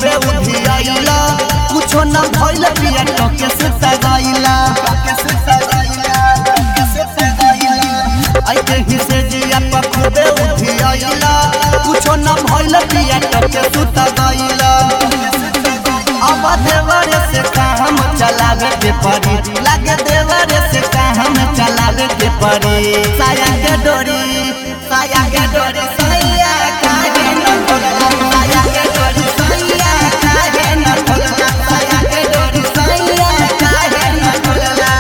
खूबे उधियाइला कुछो न भइल पिया टके से सगाइला टके से सगाइला टके से सगाइला आई के हिसे जिया पर खूबे उधियाइला कुछो न भइल पिया टके से सगाइला अब देवर से काम चलावे के पड़ी लागे देवर से काम चलावे के पड़ी साया के डोरी साया के डोरी सैया काहे न खोलला साया के डोरी सैया काहे न खोलला साया के डोरी सैया काहे न खोलला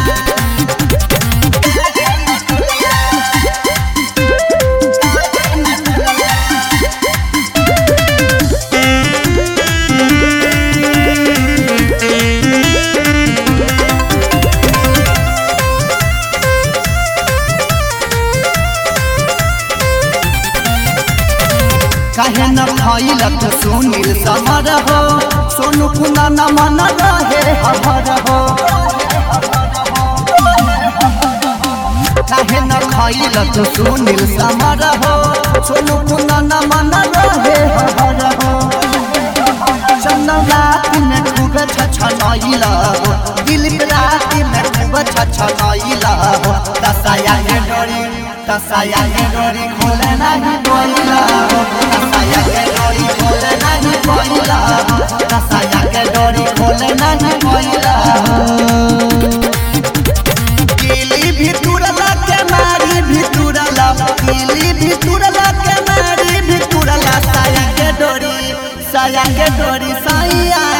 काहे न भइलक सुनील समर हो सोनू कुना न मन रहे हर हो काहे न खइलक सुनील समर हो सोनू कुना न मन रहे हर हो चंदन रात में खूब छछनइला हो दिल रात में खूब छछनइला हो दसाया के डोरी दसाया के डोरी खोले नहीं बोइला हो दसाया के डोरी खोले नहीं बोइला हो दसाया के डोरी खोले नहीं बोइला हो किली भी तुरला के मारी भी तुरला किली भी तुरला के मारी भी तुरला साया के डोरी साया के डोरी साया